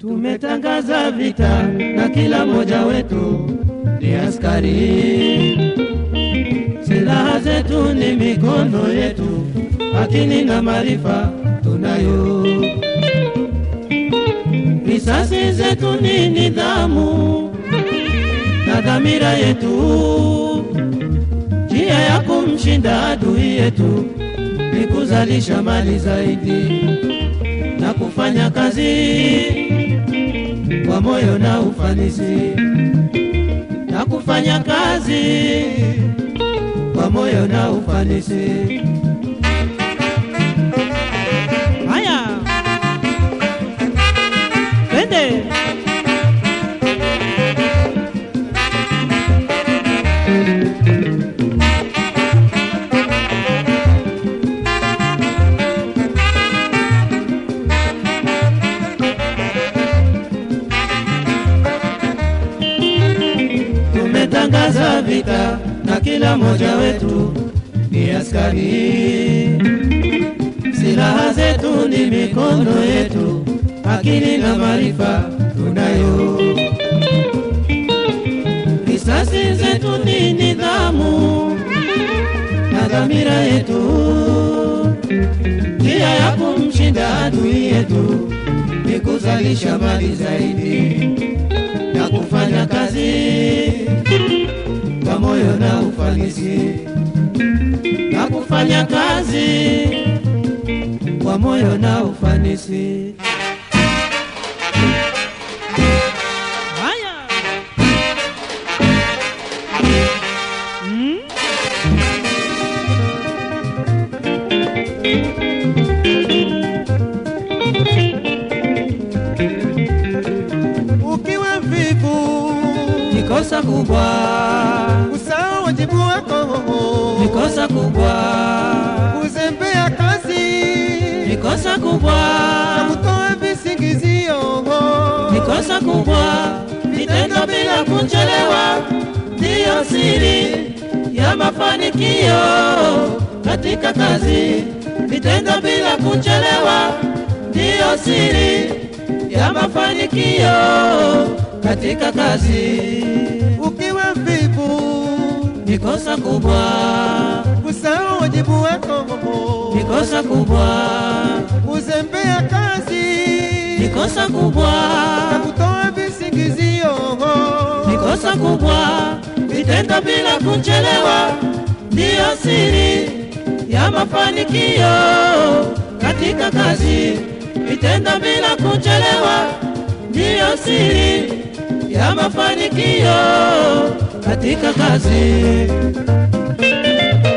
Tumetangaza vita na kila mmoja wetu ni askari. Silaha zetu ni mikono yetu, akili na maarifa tunayo. Risasi zetu ni nidhamu na dhamira yetu. Njia ya kumshinda adui yetu ni kuzalisha mali zaidi na kufanya kazi kwa moyo na ufanisi, na kufanya kazi kwa moyo na ufanisi. Haya, twende. Tumetangaza vita na kila mmoja wetu ni askari. Silaha zetu ni mikono yetu, akili na maarifa tunayo. Risasi zetu ni nidhamu na dhamira yetu. Njia ya kumshinda adui yetu ni kuzalisha mali zaidi na kufanya kazi kwa moyo na ufanisi, na kufanya kazi kwa moyo na ufanisi. Haya. Mm. Ukiwa mvivu Ni kosa kubwa, usahau wajibu wako, ni kosa kubwa, kuzembea kazi ni kosa kubwa, na kutoa visingizio. ni kosa kubwa. Vitendo bila kuchelewa ndiyo siri ya mafanikio katika kazi. Vitendo bila kuchelewa ndiyo siri ya mafanikio katika kazi. Ukiwa mvivu Ni kosa kubwa, usahau wajibu wako, ni kosa kubwa, kuzembea kazi ni kosa kubwa, na kutoa visingizio. ni kosa kubwa. Vitendo bila kuchelewa ndiyo siri ya mafanikio katika kazi. Vitendo bila kuchelewa ndiyo siri ya mafanikio katika kazi.